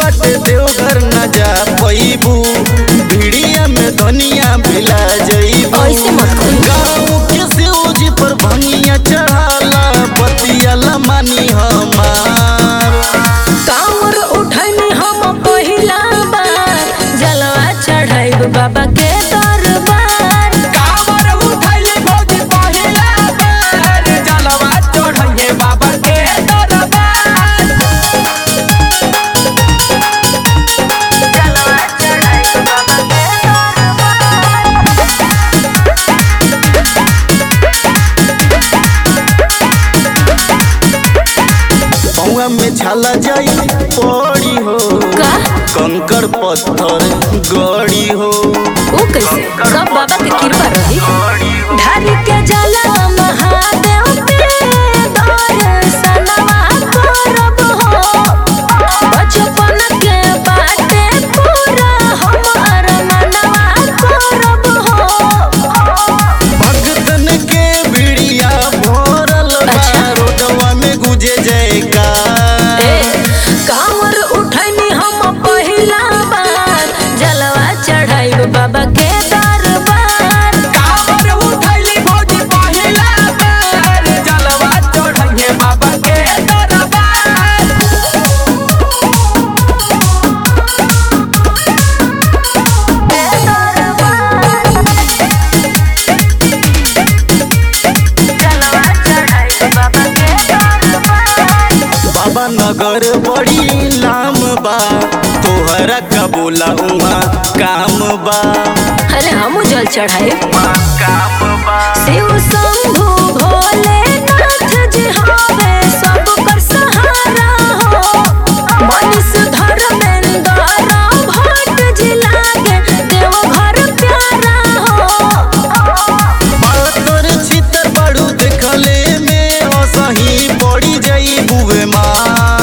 बाटे देवघर न जा पैबू भिड़िया में धनिया भिला जईबू ऐसे मत कही। गाँव के शिवजी पर भंगिया चढ़ाला बतियाला मानी हमार कांवर उठनी हम पहिला बार जलवा चढ़ाइब बाबा के दरबार कांवर उठैले भौजी पहिला बेर जलवा चढ़ैये बाबा के दरबार जलवा चढ़ाइब बाबा के पौआ में छाला जाई पड़ी हो का कंकड़ पत्थर गड़ी हो ओ कैसे सब बाबा के कृपा रही धारी के जलवा महादेव पे दर्शनवा करब हो बचपन के बाटे पूरा हमार मनवा करब हो भगतन के भिड़िया भरल बा अच्छा। रोडवा में गुजे जयकार ए, कांवर उठनी हम पहिला बार जलवा चढ़ाइब बाबा के दरबार कांवर उठैले भौजी पहिला बेर जलवा चढ़ैये बाबा के दरबार जलवा चढ़ाइब बाबा के दरबार बाबा नगर बड़ी लाम बा तोहरा का बोला उहाँ काम बा अरे हम जल चढ़ाए काम बा शिव शंभु भोलेनाथ जी हवे सब पर सहारा हो मनीष धर्मेंद्र भट्ट जी लागे देवघर प्यारा हो पातर छितर बड़ू देखले में असही पड़ी जाई बुवे माँ